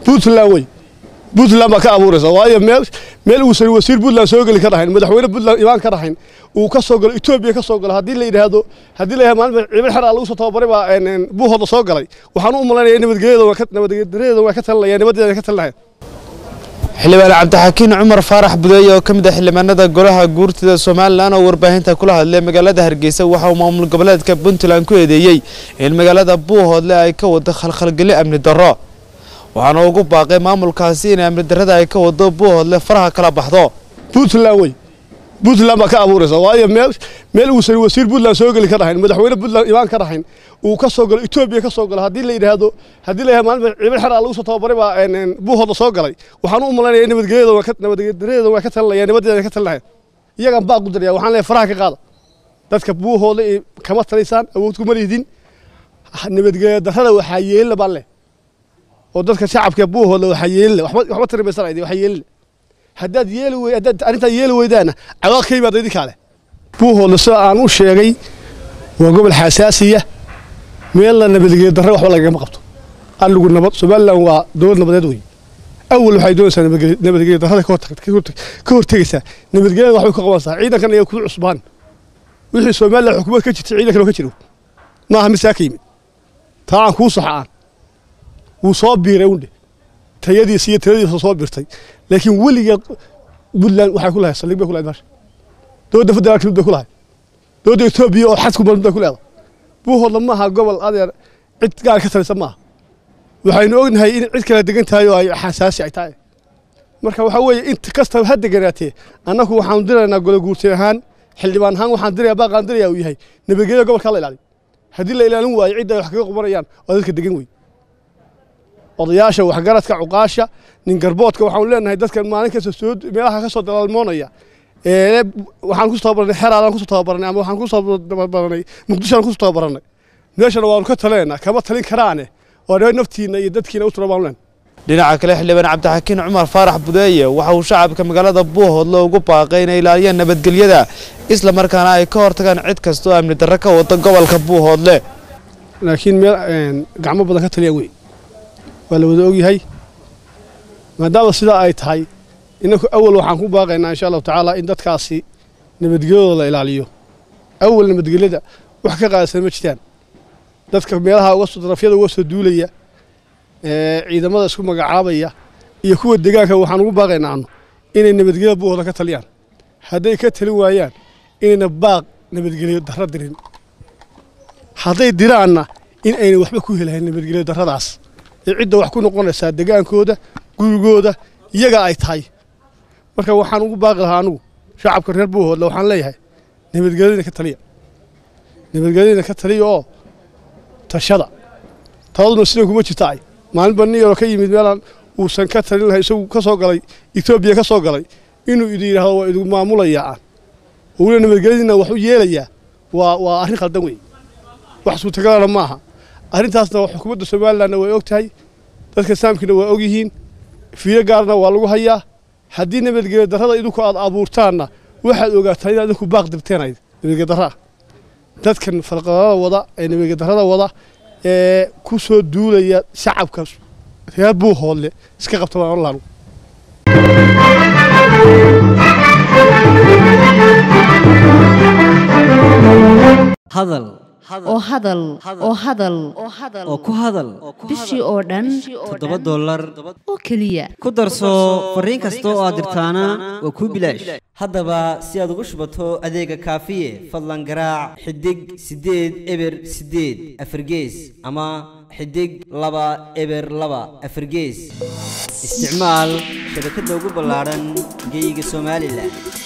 puntland wey puntland baa ka abuuraysa waayo meel meel uusan wasiir puntland soo geli ka dhahayn madaxweyne puntland imaan ka dhahayn uu ka soo galo etoobiya ka soo galo haddii la yidhaahdo haddii la yidhahdo maalin ciidan xeraa lagu soo tababaray baa buuhooda soo galay waxaan u malaynaya nabadgelyada waa ka nabadgelyada waa ka talinaya nabadeeda ka talinaya xildhibaan cabdixakiin cumar faarax budeeye oo ka mid ah xildhibaanada golaha guurtida somalilan oo warbaahinta kula hadlay magaalada hargeysa waxa uu maamul goboleedka puntland ku eedeeyey in magaalada buuhoodle ay ka wado khalkhalgeli amni darro waxaana ugu baaqay maamulkaasi in amni darrada ay ka wado buuhoodle faraha kala baxdo puntland wey puntland baa ka abuuraysa waayo meel meel uusan wasiir puntland soo geli ka dhahayn madaxweyne puntland imaan ka dhahayn uu ka soo galo etoobiya ka soo galo haddii la yidhaahdo haddii la yidhahdo maalin ciidan xeraa lagu soo tababaray baa buuhooda soo galay waxaan u malaynaya nabadgelyada waa ka nabadgelyada waa ka talinaya nabadeeda ka talinaya iyagaan baaq u diraya waxaan leeyahay faraha ka qaada dadka buuhooda kama taliysaan awood kuma lihdin nabadgelya darrada waxaa yeelina baan leh oo dadka shacabka buuhooda waxaa yeelina waxba waxba tarimaysanaydi waxaa yeelina haddaad yeeli wey haddaad arrintaa yeeli weydaana cawaaq ka yimaada idinkaa leh buuhooda sida aan u sheegay waa gobol xasaasiya meelna nabadgelya darre waxba lagama qabto aligu nabad somaliland waa dowlad nabadeed wey awal waxay doonaysaa nabadgelya darrada ka hortegaysaa nabadgelyada waxbay ka qabanaysaa ciidankan ayaa kudu cusbaan wixii somaliland xukuumad ka jirtay ciidankan oo ka jiro maaha mid saa ka yimid taa aan kuu saxa aan wuu soo biiray undhe tayadiisa iyo taladiisa soo birtay laakiin weligeed puntland waxay ku lahay saldhig bay ku lahayd meesha dowladda federaalka mid bay ku lahay dowladda etoobiya oo xadku mid bay ku leedahay buuhoodla maaha gobol adeer cid gaar ka talisa maaha waxaynu ognahay in cid kala degan tahay oo ay xasaasi ay tahay marka waxaa weeye inta kastaba ha deganaatee annagu waxaanu diraynaa gole guurtin ahaan xildhibaan ahaan waxaan diraya baaqaan diraya uu yahay nabadgelyada gobolkaa la ilaaliyo haddii la ilaalin waayo cidda ay wax kaga qubanayaan waa dadka degan wey odayaasha waxgaradka cuqaasha nin garboodka waxaanu leenahay dadkan maalin kasta soo meelaha ka soo dalaalmoonaya ee waxaan kusoo tababaranay xeraadaan kusoo tababaranay ama waxaan kusoo tababaranay muqdishoaan kusoo tababaranay meeshana waanu ka taleenaa kama talin karaane waa naftiina iyo dadkiina u tura baanu leenahay dhinaca kale xildhibaan cabdixakiin cumar faarax budeeye waxa uu shacabka magaalada buuhoodle ugu baaqay inay ilaaliyaan nabadgelyada isla markaana ay ka hortagaan cid kasta oo amni darro ka wada gobolka buuhoodle laakiin meel gacmo badan ka taliyaan wey waa la wada ogyahay maadaama sidaa ay tahay inaku awal waxaan ku baaqaynaa insha allahu tacaala in dadkaasi nabadgelyadooda la ilaaliyo awal nabadgelyada wax ka qaadsan ma jirtaan dadka meelaha uga soo darafyada uga soo duulaya ciidamada isku magacaabaya iyo kuwa deegaanka waxaan ugu baaqaynaa anu inay nabadgelyada buuhooda ka taliyaan hadday ka talin waayaan inayna baaq nabadgelyo darro dirin hadday diraanna in ayna waxba ku helahayn nabadgelyo darradaas ee cidda wax ku noqonaysaa degaankooda gurigooda iyaga ay tahay marka waxaan ugu baaqi lahaa anugu shacabka reer buuhoodle waxaan leeyahay nabadgelyadina ka taliya nabadgelyadina ka taliya oo tashada taladuna sida kuma jirta ay maalinba nin yaroo ka yimid meelaan uusan ka talin lahay isagu ka soo galay etoobiya ka soo galay inuu idin yidhaahdo waa idigu maamulayaa aan weliba nabadgelyadiina wax u yeelayaa waa waa arrin khaldan wey wax suurtagalana ma aha arrintaasna xukuumadda somalilandna way og tahay dadka saamkiina waa og yihiin fiiro gaarna waa lagu hayaa haddii nabadgelyo darrada idinku aad abuurtaanna waxaad ogaataa inaad idinku baaq dibteenayd nabadgelyo darraa dadkan falqadada wada ee nabadgelyo darrada wada ee ku soo duulaya shacabka reer buuhoodle iska qabta baan oran lahaa hadal oo hadal oo hadal oo ku hadal bishii oo dhan toddoba dollar oo keliya ku darso fariin kasta oo aad dirtaana waa kuu bilaash haddaba si aad ugu shubato adeega kaafiye fadlan garaac xidig siddeed eber siddeed afargees ama xidig laba eber laba afargees isticmaal shabakadda ugu ballaadhan geyga somalilan